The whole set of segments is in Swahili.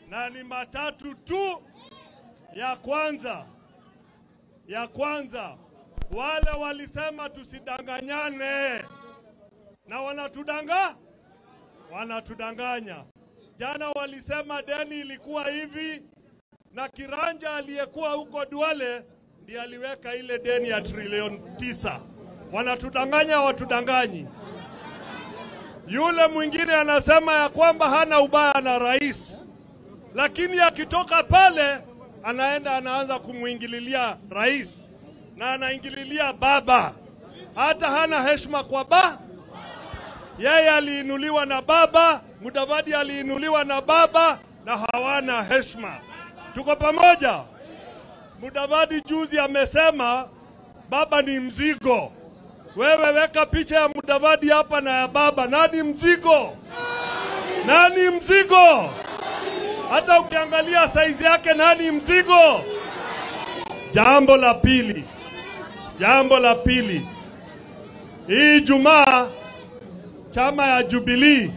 na ni matatu tu. Ya kwanza, ya kwanza, wale walisema tusidanganyane na wanatudanga wanatudanganya. Jana walisema deni ilikuwa hivi, na Kiranja aliyekuwa huko Duale ndiye aliweka ile deni ya trilioni tisa. Wanatudanganya, watudanganyi. Yule mwingine anasema ya kwamba hana ubaya na rais, lakini akitoka pale anaenda anaanza kumwingililia rais na anaingililia baba, hata hana heshima kwa ba yeye aliinuliwa na baba, Mudavadi aliinuliwa na baba, na hawana heshima. Tuko pamoja. Mudavadi juzi amesema baba ni mzigo. Wewe weka picha ya Mudavadi hapa na ya baba. Nani mzigo? Nani mzigo? Hata ukiangalia saizi yake, nani mzigo? Jambo la pili, jambo la pili, hii Jumaa chama ya Jubilee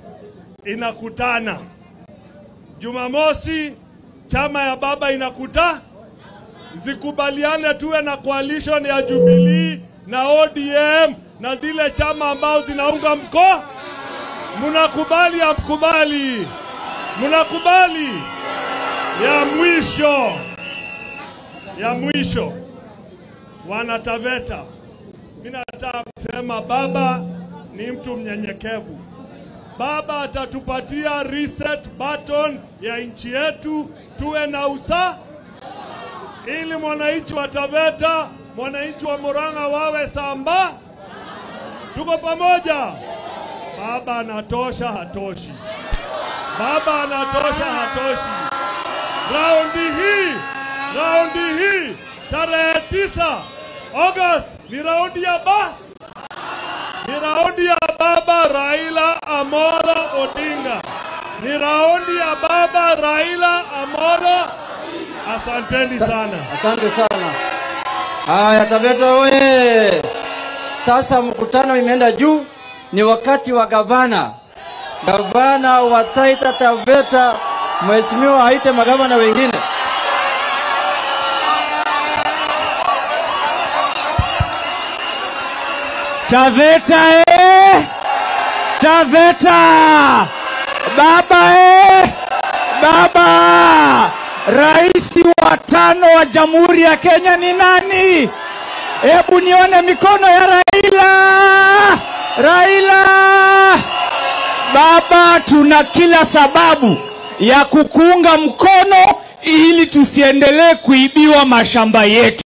inakutana Jumamosi, chama ya baba inakuta, zikubaliane tuwe na coalition ya Jubilee na ODM na zile chama ambao zinaunga mko. Mnakubali amkubali? Mnakubali? Ya mwisho, ya mwisho, wana Taveta, mimi nataka kusema baba ni mtu mnyenyekevu. Baba atatupatia reset button ya nchi yetu, tuwe na usa, ili mwananchi wa Taveta, mwananchi wa Murang'a wawe samba. Tuko pamoja. Baba anatosha, hatoshi. Baba anatosha, hatoshi. Raundi hii, raundi hii tarehe tisa August ni raundi ya ba ni raundi ya baba Raila Amolo Odinga, ni raundi ya baba Raila Amolo. Asanteni sana. Asante sana. Haya, Taveta oye! Sasa mkutano imeenda juu, ni wakati wa gavana. Gavana wa Taita Taveta, mheshimiwa aite magavana wengine. Taveta eh! Taveta! Baba eh! Baba! Rais wa tano wa Jamhuri ya Kenya ni nani? Hebu nione mikono ya Raila! Raila! Baba, tuna kila sababu ya kukuunga mkono ili tusiendelee kuibiwa mashamba yetu.